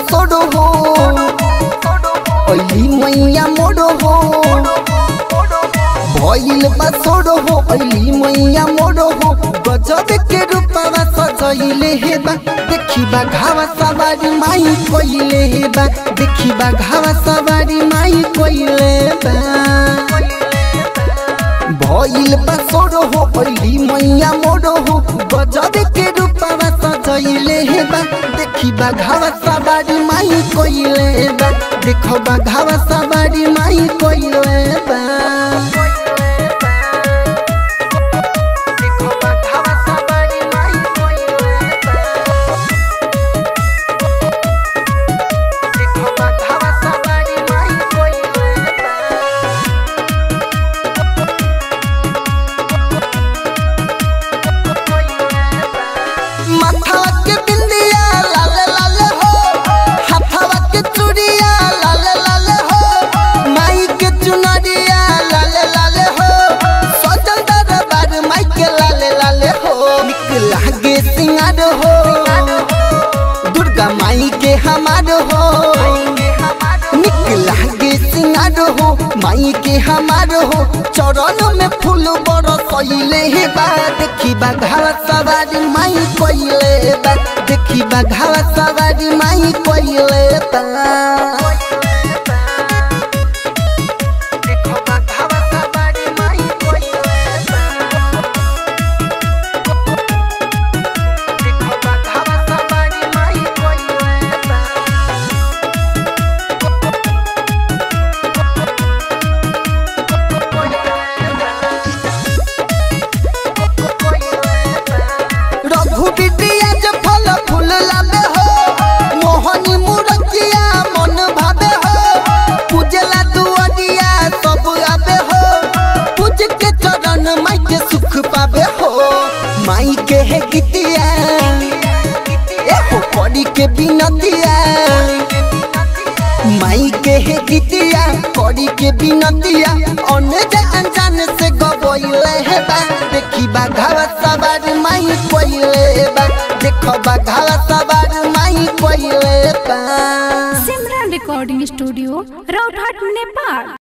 सोडो हो अली मैया मोडो हो भइल बा सोडो हो अली मैया मोडो हो गजब के रूपवा सजइले हे बा देखी बा घावा सवारी माई कोइले हे बा देखी बा घावा सवारी माई कोइले बा भइल बा सोडो हो अली मैया मोडो हो गजब के रूपवा सजइले हे बा देखी बा घावा सवारी माई कोइले बा देखो बा घावा सवारी माई कोइले बा देखो बा घावा सवारी माई कोइले बा देखो बा घावा सवारी माई कोइले बा माथवा के बिंदिया लाल लाल हो हाथवा के चूड़िया लाल लाल हो माई के चुनरिया लाल लाल हो सजल दरबार माई के लाल लाल हो निक लागे सिंगार हो दुर्गा माई के हमार हो निक लागे सिंगार हो माई के हमार हो चरण में फूल बरसइले हे बा देखी बा घावा सवारी माई कोइले बा देखी बा घावा सवारी माई कोइले बा देखो बा घावा सवारी माई कोइले बा देखो बा घावा सवारी माई कोइले बा रघु बिटिया जे फल फूल लाबे हो मोहनी मुरतिया मन भाबे हो पूजला दुआरिया सब आबे हो पूज के चरण माई के सुख पाबे हो माई के है गीतिया ए हो पड़ी के बिनतिया माई के हे गीतिया करी के बिनतिया अन्य जे अनजान से गबइले हे बा देखी बा घावा सवार माई कोइले बा देखो बा घावा सवार माई कोइले बा सिमरन रिकॉर्डिंग स्टूडियो राउतहाट नेपाल